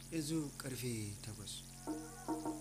yanzu karfe 8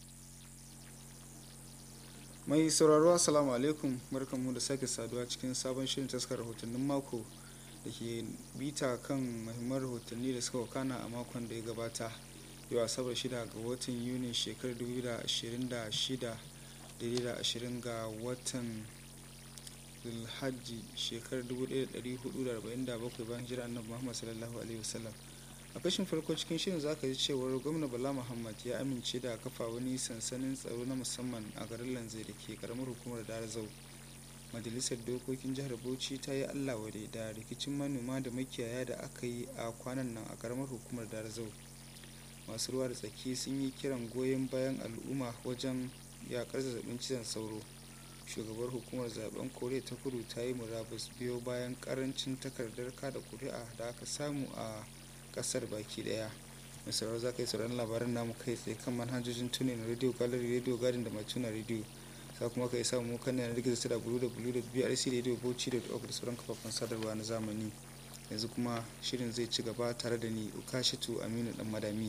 mai sauraro assalamu alaikum barkanmu da sake saduwa cikin sabon shirin taskar rahotannin mako da ke bita kan mahimman rahotanni da suka wakana a makon da ya gabata yau asabar shida ga watan yuni shekarar 2026 daidai da 20 ga watan zulhajji shekarar 1447 bayan jira annabi muhammad sallallahu alaihi wasallam a kashin farko cikin shirin za ka ji cewar gwamna bala muhammad ya amince da kafa wani sansanin tsaro na musamman a garin lanzai da ke karamar hukumar darazau majalisar dokokin jihar bauchi ta yi allah wade da rikicin manoma da makiyaya da aka yi a kwanan nan a karamar hukumar darazau masu ruwa da tsaki sun yi kiran goyon bayan al'umma wajen yakar zazzabin cizon sauro shugabar hukumar zaben koriya ta kudu ta yi murabus biyo bayan karancin takardar kada kuri'a da aka samu a kasar baki daya mai sauraro za ka yi sauran labaran namu kai tsaye kan manhajojin tunin radio gallery radio garden da mai tuna radio za kuma ka yi samu mu kan yanar gizo da www.brcradiobauchi.org da sauran kafafen sadarwa na zamani yanzu kuma shirin zai ci gaba tare da ni ukashitu aminu dan madami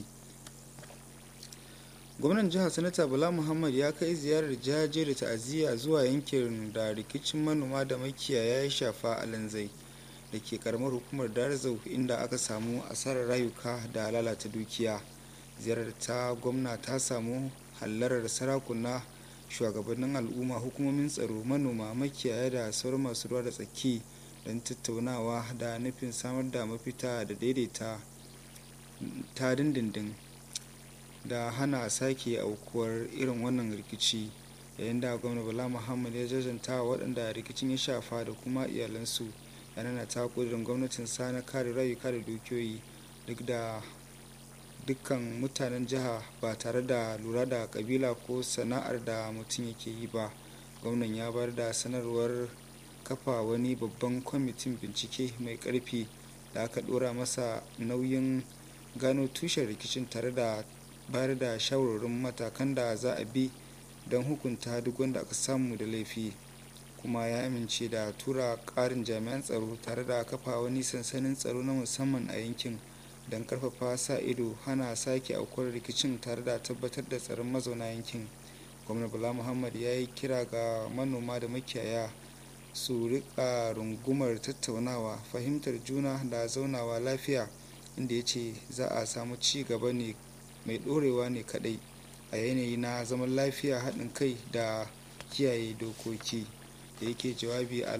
gwamnan jihar sanata bala muhammad ya kai ziyarar jaje da ta'aziyya zuwa yankin da rikicin manoma da makiyaya ya shafa a lanzai da ke karamar hukumar darzau inda aka samu asarar rayuka da lalata dukiya ziyarar ta gwamna ta samu hallarar sarakuna shugabannin al'umma hukumomin tsaro manoma makiyaya da sauran masu ruwa da tsaki don tattaunawa da nufin samar da mafita da daidaita ta dindindin da hana sake aukuwar irin wannan rikici yayin da gwamna bala muhammad ya jajanta waɗanda rikicin ya shafa da kuma iyalansu yana ta kudirin gwamnatin sa na kare rayuka da dukiyoyi duk da dukkan mutanen jiha ba tare da lura da kabila ko sana'ar da mutum yake yi ba gwamnan ya bar da sanarwar kafa wani babban kwamitin bincike mai karfi da aka dora masa nauyin gano tushen rikicin tare da bayar da shawarwarin matakan da za a bi don hukunta duk wanda aka samu da laifi kuma ya amince da tura ƙarin jami'an tsaro tare da kafa wani sansanin tsaro na musamman a yankin don karfafa sa ido hana sake aukuwar rikicin tare da tabbatar da tsaron mazauna yankin gwamna bala muhammad ya yi kira ga manoma da makiyaya su rika rungumar tattaunawa fahimtar juna da zaunawa lafiya inda ya ce za a samu ci gaba ne mai ɗorewa ne kadai a yanayi na zaman lafiya haɗin kai da kiyaye dokoki da yake jawabi a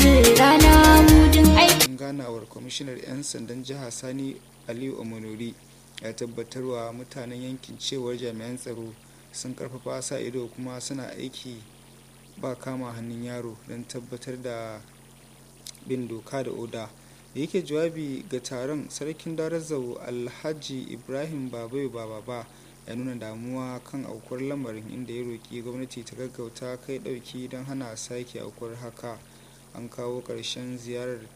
lokacin ganawar kwamishinar 'yan sandan jiha sani aliyu omonori ya tabbatarwa mutanen yankin cewar jami'an tsaro sun karfafa sa ido kuma suna aiki ba kama hannun yaro don tabbatar da bin doka da oda da yake jawabi ga taron sarkin darazau alhaji ibrahim babai baba ya nuna damuwa kan aukuwar lamarin inda ya roƙi gwamnati ta gaggauta kai ɗauki don hana sake aukuwar haka an kawo ƙarshen ziyarar